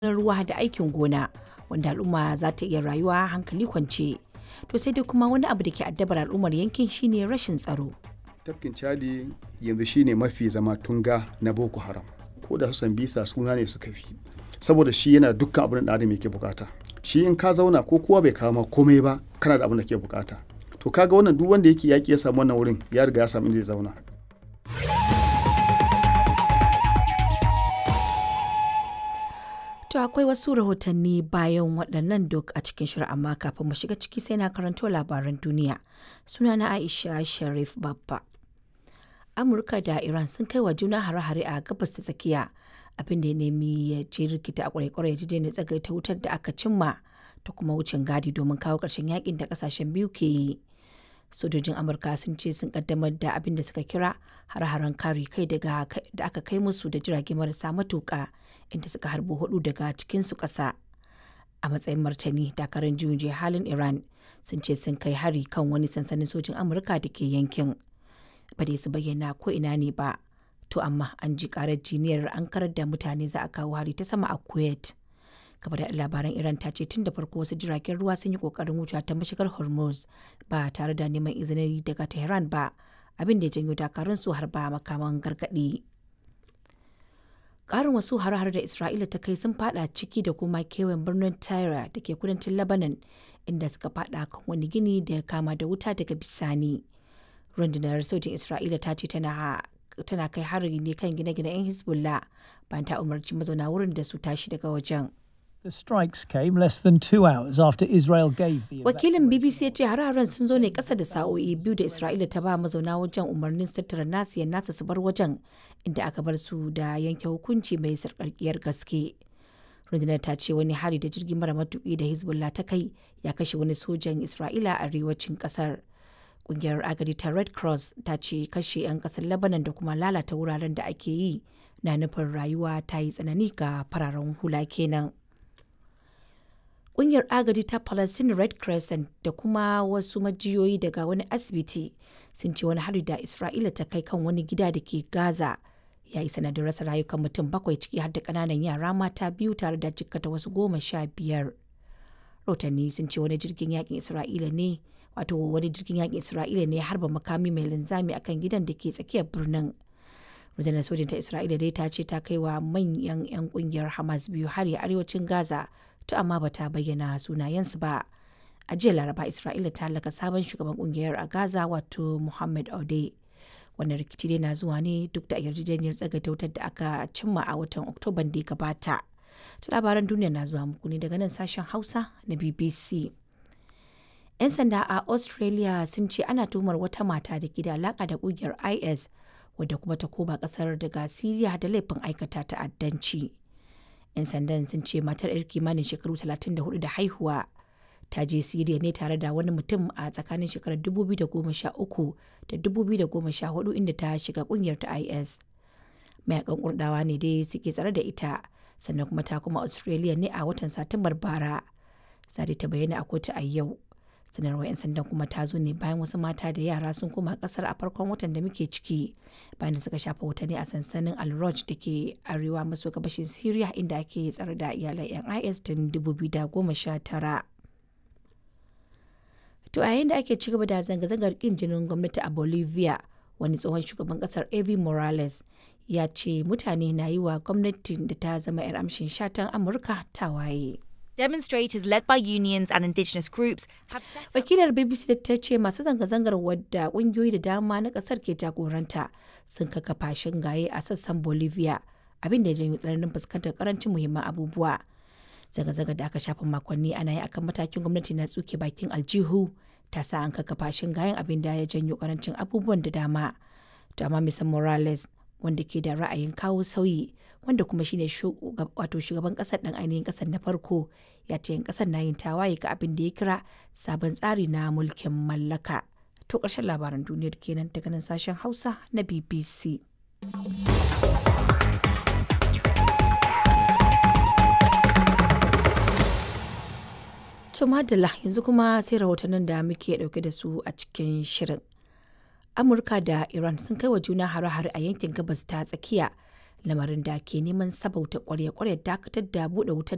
ruwa da aikin gona wanda al'umma za ta iya rayuwa hankali kwance. To sai dai kuma wani abu da ke addabar al'ummar yankin shine rashin tsaro. tafkin chadi yanzu shine mafi zama tunga na boko haram ko da su bisa suna ne suka fi saboda shi yana dukkan abin da adam yake bukata shi in ka zauna ko kowa bai kawo ma komai ba kana da abin da ke bukata to kaga wannan duk wanda yake yaki ya samu wannan wurin ya riga ya samu inda zai zauna To akwai wasu rahotanni bayan waɗannan duk a cikin shirin amma kafin mu shiga ciki sai na karanto labaran duniya. Sunana Aisha Sharif Babba. Amurka da Iran sun kai wa juna hare-hare a gabas ta tsakiya abin da ya nemi ya je rikita a kwarai-kwarai ya daina tsagaita wutar da aka cimma ta kuma wucin gadi domin kawo ƙarshen yakin da ƙasashen biyu ke yi. Sojojin Amurka sun ce sun kaddamar da abin da suka kira hare-haren kare kai daga da aka kai musu da jirage marasa matuƙa inda suka harbo hudu daga cikinsu ƙasa. A matsayin martani dakarun juyin halin Iran sun ce sun kai hari kan wani sansanin sojin Amurka da ke yankin. ba dai su bayyana ko ina ne ba to amma an ji karar jiniyar an karar da mutane za a kawo hari ta sama a kuwait kamar da labaran iran ta ce tun da farko wasu jiragen ruwa sun yi kokarin wuce ta mashigar hormuz ba tare da neman izini daga tehran ba abin da ya janyo dakarun su har ba makaman gargadi karin wasu har-har da isra'ila ta kai sun fada ciki da kuma kewayen birnin tyre da ke kudancin lebanon inda suka fada kan wani gini da ya kama da wuta daga bisani rundunar sojin isra'ila ta ce tana kai hari ne kan gine-gine 'yan hezbollah bayan ta umarci mazauna wurin da su tashi daga wajen The strikes came less than two hours after Israel gave the wakilin bbc ya ce har-haren sun zo ne kasa da sa'o'i biyu da isra'ila ta ba mazauna wajen umarnin su tattara nasiyar nasu su bar wajen inda aka bar su da yanke hukunci mai sarƙarƙiyar gaske rundunar ta ce wani hari da jirgin mara matuƙi da hezbollah ta kai ya kashe wani sojan isra'ila a arewacin ƙasar kungiyar agadi ta red cross ta ce kashe 'yan kasar lebanon da kuma lalata wuraren da ake yi na nufin rayuwa ta yi tsanani ga fararen hula kenan kungiyar agadi ta palestine red crescent da kuma wasu majiyoyi daga wani asibiti sun ce wani hari da isra'ila ta kai kan wani gida da ke gaza ya yi sanadin rasa rayukan mutum bakwai ciki har da kananan yara mata biyu tare da jikkata wasu goma sha biyar rahotanni sun ce wani jirgin yakin isra'ila ne wato wani jirgin yakin isra'ila ne ya harba makami mai linzami akan gidan da ke tsakiyar birnin rundunar sojin ta isra'ila dai ta ce ta kai wa manyan 'yan kungiyar hamas biyu har ya arewacin gaza to amma ba ta bayyana sunayensu ba a jiya laraba isra'ila ta halaka sabon shugaban kungiyar a gaza wato muhammad aude wannan rikici dai na zuwa ne duk da yarjejeniyar tsagaita wutar da aka cimma a watan oktoban da ya gabata to labaran duniya na zuwa muku ne daga nan sashen hausa na bbc 'yan sanda a australia sun ce ana tuhumar wata mata da ke da alaka da kungiyar is wadda kuma ta koma kasar daga syria da laifin aikata ta'addanci 'yan sandan sun ce matar 'yar kimanin shekaru 34 da haihuwa ta je syria ne tare da wani mutum a tsakanin shekarar 2013 da 2014 inda ta shiga kungiyar ta is mayakan kurdawa ne dai suke tsare da ita sannan kuma ta kuma australia ne a watan satumbar bara sadi ta bayyana a kotu a yau sanarwar 'yan sandan kuma ta zo ne bayan wasu mata da yara sun koma kasar a farkon watan da muke ciki bayan da suka shafa watanni a sansanin al da ke arewa maso gabashin syria inda ake tsare da iyalan 'yan is tun 2019 to a yayin da ake ci gaba da zanga-zangar kin jinin gwamnati a bolivia wani tsohon shugaban kasar evi morales ya ce mutane na yi wa gwamnatin da ta zama 'yar amshin shatan amurka tawaye. Demonstrators led by unions and indigenous groups have set up Wakilar BBC ta ce masu zanga-zangar wadda kungiyoyi da dama na kasar ke jagoranta sun kaka shingaye a sassan Bolivia abin da ya janyo tsananin fuskantar karancin muhimman abubuwa. Zanga-zangar da aka shafa makonni ana yi akan matakin gwamnati na tsuke bakin aljihu ta sa an kaka shingayen abin da ya janyo karancin abubuwan da dama. To amma Mr. Morales wanda ke da ra'ayin kawo sauyi wanda kuma shine wato shugaban kasar dan ainihin kasar na farko ya ce yan kasar na yin tawaye ga abin da ya kira sabon tsari na mulkin mallaka to ƙarshen labaran duniyar kenan daga nan sashen hausa na bbc to madalla yanzu kuma sai rahotannin da muke dauke da su a cikin shirin amurka da iran sun kai wa juna hare-hare a yankin gabas ta tsakiya lamarin da ke neman sabauta kwarya-kwarya dakatar da buɗe wutar